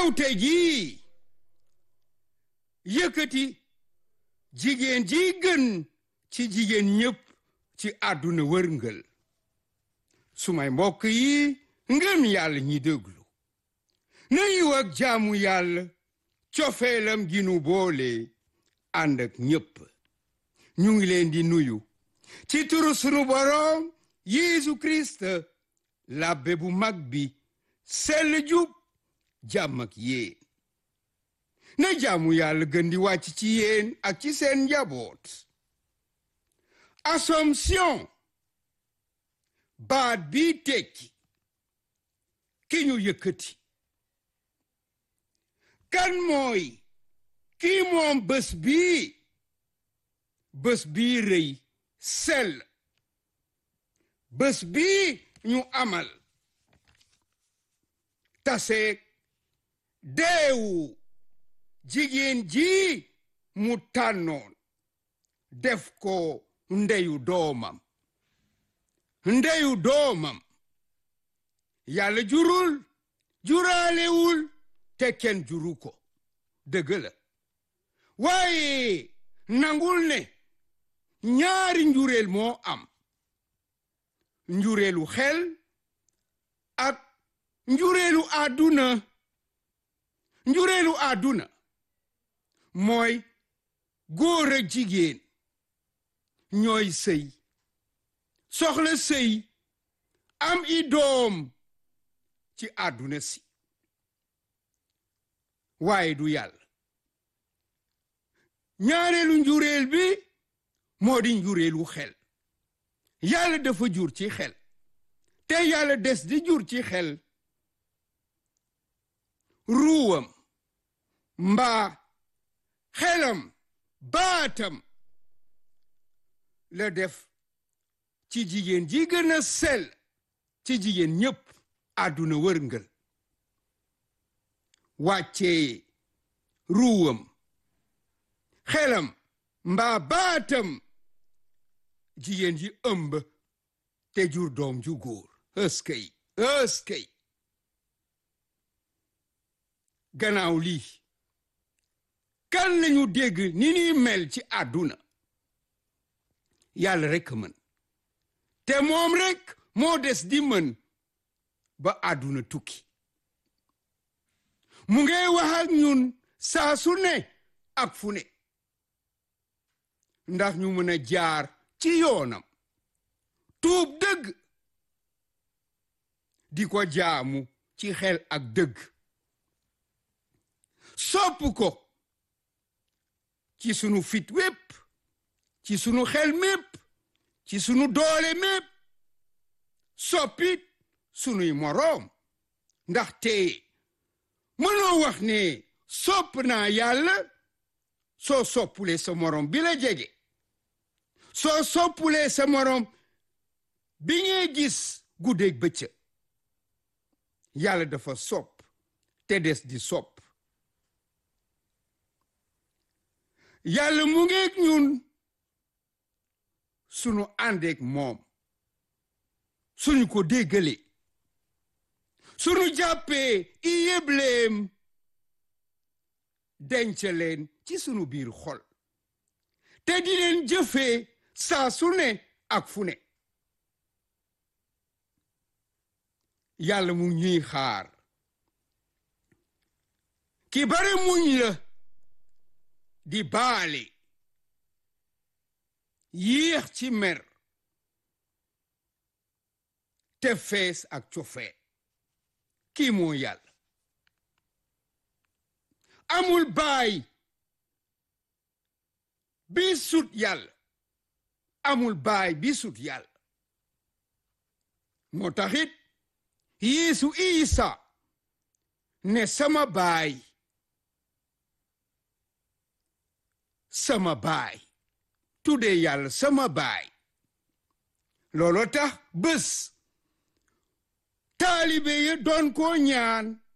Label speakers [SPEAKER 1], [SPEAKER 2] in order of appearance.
[SPEAKER 1] ñëw tey jii yëkkati jigéen ji gën ci jigéen ñëpp ci àdduna wërngël sumay mbokk yi ngëm yàlla ñi déglu na yiw ak jaamu yàlla cofeelam gi nu boole ànd ak ñépp ñu ngi leen di nuyu ci turu sunu boroom Yeesu Kirist labbe bu mag bi sell jub jàmm ak yéen na jaamu yàlla gën di wàcc ci yéen ak ci seen njaboot Assomption baat bi tekki ki ñu yëkkati kan mooy kii moom bés bii bés bii rëy sell bés bii ñu amal taseeg deewu jigéen ji mu tànnoon def ko ndeyu doomam ndeyu doomam yàlla jurul juraalewul te kenn juru ko dëgg la waaye nangul ne ñaari njureel moo am njureelu xel ak njureelu àdduna njureelu àdduna mooy góor ak jigéen ñooy sëy soxla sëy am i doom ci àdduna si waaye du yàlla ñaareelu njureel bi moo di njureelu xel yàlla dafa jur ci xel te yàlla des di jur ci xel ruwam mbaa xelam baatam la def ci jigéen ji gën a sell ci jigéen ñépp àdduna wërngël wàccee ruwam xelam mbaa baatam jigéen ji ëmb te jur doom ju góor ëskëy ëskëy gannaaw lii kan lañu dégg ni ñuy mel ci àdduna yàlla rekk mën te moom rekk moo des di mën ba àdduna tukki mu ngay wax ak ñun saa su ne ak fu ne ndax ñu mën a jaar ci yoonam tuub dëgg di ko jaamu ci xel ak dëgg sopp ko ci sunu fit wépp ci sunu xel mépp ci sunu doole mépp soppit sunuy moroom ndaxte mënoo wax ne sopp naa yàlla soo soppulee sa moroom bi la jege soo soppulee sa moroom bi ngay gis guddeeg bëccëg yàlla dafa sopp te des di sopp yàlla mu ngeeg ñun sunu àndeek moom suñu ko déggale sunu jàppee i yébleem denc leen ci sunu biir xol te di leen jëfee saa su ne ak fu ne yàlla mu ñuy xaar ki bare muñ la di baale yéex ci mer te fees ak cofee kii moo yàlla amul baay bi sut yàlla amul baay bi sut yàlla moo taxit Yeesu Isa ne sama baay sama baay tuddee yàlla sama baay looloo tax bés taalibe ya doon koo ñaan